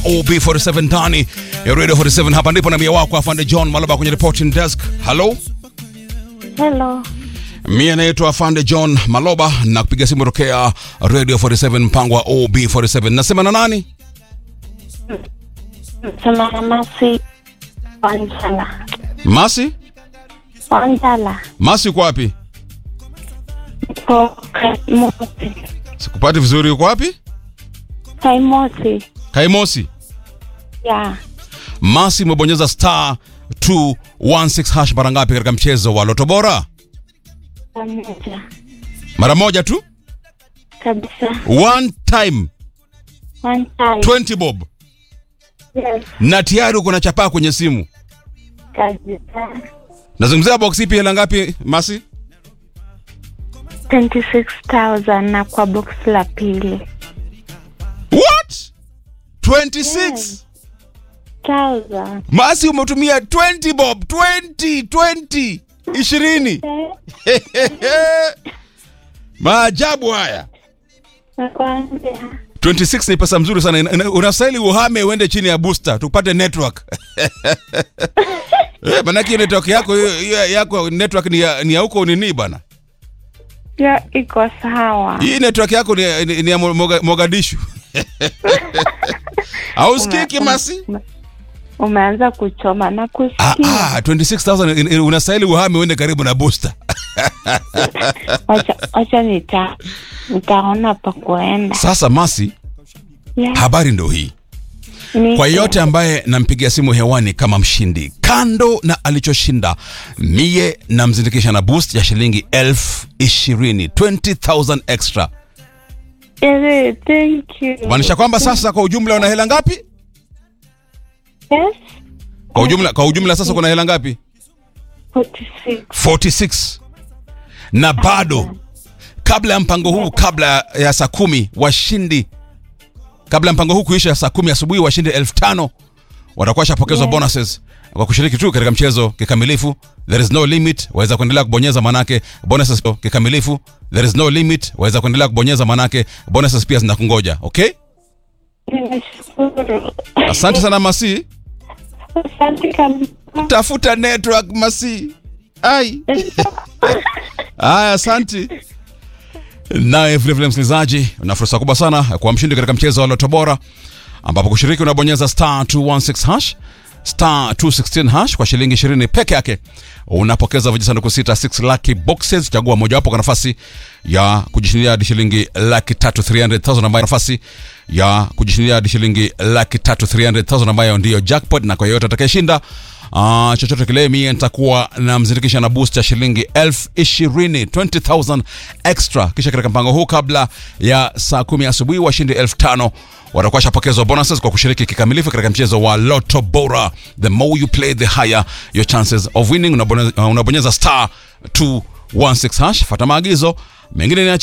OB47 ndani ya Radio 47. Hapa ndipo na mia wako afande John Malaba kwenye reporting desk. Hello, Hello. mie naitwa afande John Maloba na kupiga simu tokea Radio 47 mpango wa OB47. Nasema na nani? Sema na Masi Wanjala. Masi? Wanjala. Masi uko wapi? Ko Kaimosi. Sikupati vizuri, uko wapi? Kaimosi. Kaimosi. Ya. Masi umebonyeza star 216 hash mara ngapi katika mchezo wa Loto Bora? Pamoja. Mara moja tu? Kabisa. One time One time. 20 bob. Yes. Na tayari uko na chapaa kwenye simu. Kabisa. Nazungumzia box ipi hela ngapi Masi? 26,000 na kwa box la pili. What? 26. Yes. 1000. Masi umetumia 20 bob, 20, 20, 20. Maajabu haya. Nakwambia. 26 ni pesa mzuri sana. Ina- ina- Unastahili uhame uende chini ya booster tupate network. Eh, manake hiyo network yako hiyo- hiyo yako network ni ya, ni ya huko nini bana? Ya iko sawa. Hii network yako ni, ni, ni ya Moga- Mogadishu. Hausikiki Ume- Masi? ume- Umeanza kuchoma na Ah, kusikia. ah, 26,000 in- in- unastahili uhame uende karibu na booster. Wacha wacha nita nitaona pa kuenda. Sasa Masi, Ya. habari ndo hii. Niko. Kwa yeyote ambaye nampigia simu hewani kama mshindi, kando na alichoshinda, mie namzindikisha na boost ya shilingi elfu ishirini 20,000 extra, Eh, thank you. maanisha kwamba sasa kwa ujumla una hela ngapi? Yes. Kwa ujumla, kwa ujumla sasa kuna hela ngapi? 46. 46 na bado kabla ya mpango huu, kabla ya saa kumi washindi, kabla ya mpango huu kuisha saa kumi asubuhi, washindi elfu tano watakuwa washapokezwa Yeah. bonuses kwa kushiriki tu katika mchezo kikamilifu. There is no limit, waweza kuendelea kubonyeza manake bonuses kikamilifu. There is no limit, waweza kuendelea kubonyeza manake bonuses pia zinakungoja. Okay, Nimeshukuru. asante sana Masi, Asante kabisa. tafuta network Masi. Ai. Haya, asante. Naye vilevile msikilizaji, una fursa kubwa sana ya kuwa mshindi katika mchezo wa Loto Bora, ambapo kushiriki unabonyeza star 216 hash star 216 hash kwa shilingi 20 peke yake. Unapokeza vijisanduku sita 6 lucky boxes, chagua mojawapo kwa nafasi ya kujishindia hadi shilingi laki tatu 300,000 ambayo nafasi ya kujishindia hadi shilingi laki tatu 300,000 ambayo ndiyo jackpot, na kwa yeyote atakayeshinda Ah, chochote kile mie nitakuwa namzindikisha na boost ya shilingi elfu ishirini 20,000 extra. Kisha katika mpango huu kabla ya saa kumi asubuhi washindi elfu tano watakuwa shapokezwa bonuses kwa kushiriki kikamilifu katika mchezo wa Lotto Bora. The more you play the higher your chances of winning. Unabonyeza, unabonyeza star 216 hash, fata maagizo mengine niachie